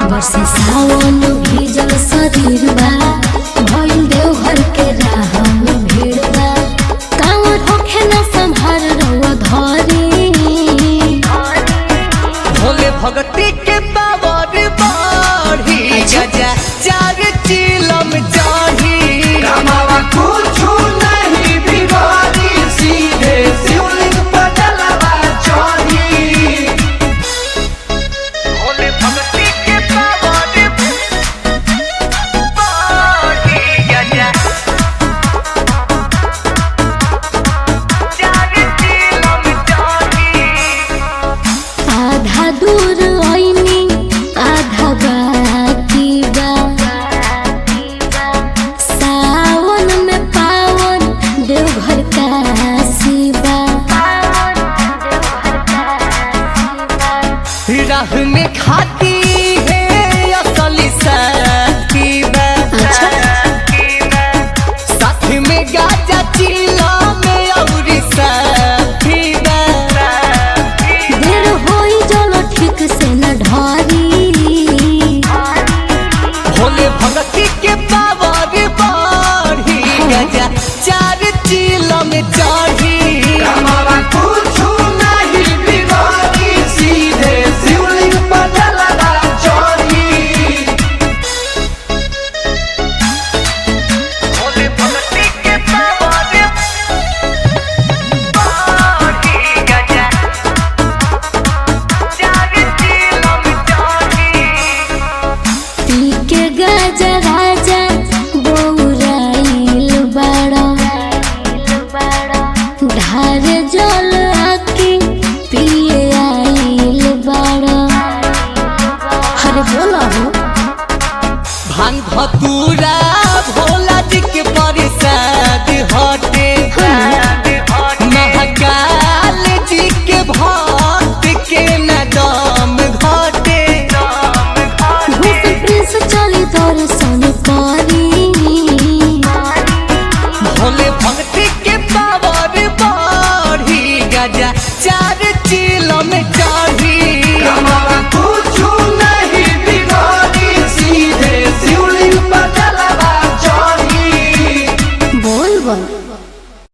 बरसे सावन भीजल शरीर बा भइल देवघर के राह में भीड़ बा कांवर होखे न संभार रउआ धरी भोले भगती के पावर बढ़ी गजा चार चिलम चढ़ी कमावा कुछु नहीं बिगाड़ी सीधे शिवलिंग पर जलवा चढ़ी भोले भगती के पावर बढ़ी गजा चार चिलम चढ़ी आधा दूर आईनी आधा बाकी बा सावन में पावन देवघर काशी बा राह में खाती है असली साथी बा अच्छा। साथ में गाजा चिला में औरी साथी बा देर होई जलो ठीक से न ढरी भोले भगती के पावर बढ़ी गजा चार चिला में चढ़ी कमावा कुछु नहीं बिगाड़ी सीधे शिवलिंग पर जलवा चढ़ी भोले भगती के पावर बढ़ी गजा चार चिला में चढ़ी पी के गजा राजा बौराइल बड़ा ढार जल आके पिए आइल बड़ा अरे बोला हो भांग धतूरा भोला जी के प्रसाद हटे महाकाल जी के भक्त के न दम घटे घूस प्रिंस चली दर्शन करी भोले भक्ति के पावर बढ़ी गजा चार चिलो में चढ़ी कमावा कुछु नहीं बिगाड़ी सीधे शिवलिंग पर जलवा चढ़ी बोल बोल